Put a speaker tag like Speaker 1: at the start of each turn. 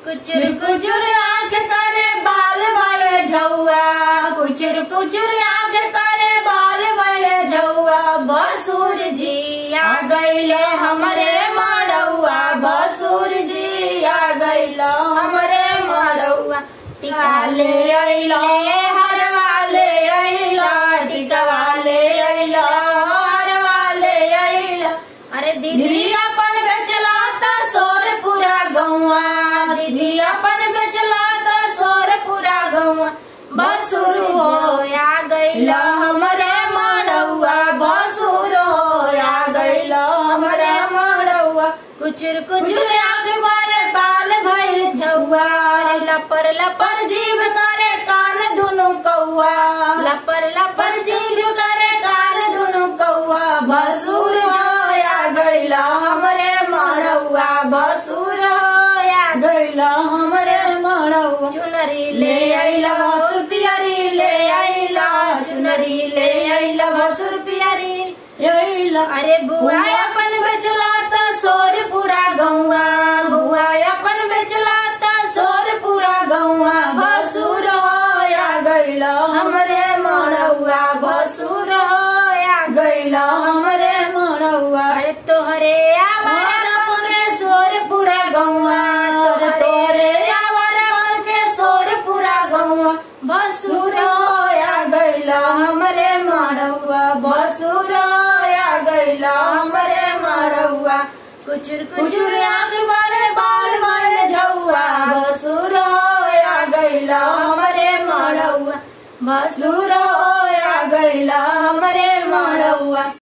Speaker 1: कुचुर कुचुर आंख करे बाल वाले झौआ कुचुर कुचुर आंख करे बाल वाले झौआ बसुर जी आ गईले हमरे मड़ौआ बसुर जी आ गईला हमरे मड़ौआ टिका ले अइला हरवा ले अइला टिकवा ले अइला हरवा ले अइला अरे दीदी अपन बेचला त सोर पूरा गौआ दीदी अपन बेचला त सोर पूरा गौआ बसुर होया गईला हमरे मड़ौआ बसुर होया गईला हमरे मड़ौआ कुचुर कुचुर आग मारे बाल भइल झौआ लपर लपर जीव करे कान दुनु कौआ लपर लपर जीव करे कान दुनु कौआ बसुर होया गईला हमरे मड़ौआ बसुर होया गईला हमरे मड़ौआ चुनरी ले आइला बसुर पियरी ले आइला चुनरी ले आइला बसुर पियरी आइला अरे बुआ अपन बेचला त सोर पूरा गौआ बुआ अपन बेचला त सोर पूरा गौआ बसुर होया गईला हमरे मड़ौआ बसुर होया गईला हमरे मड़ौआ अरे तोहरे आवार अपन के सोर पूरा गौआ तोहरे आवार अपन के सोर पूरा गौआ बसुर होया गईला हमरे मड़ौआ बसुर होया गईला हमरे मड़ौआ कुचुर कुचुर आंख मारे बाल मारे झौआ बसुर होया गईला हमरे मड़ौआ बसुर होया गईला हमरे मड़ौआ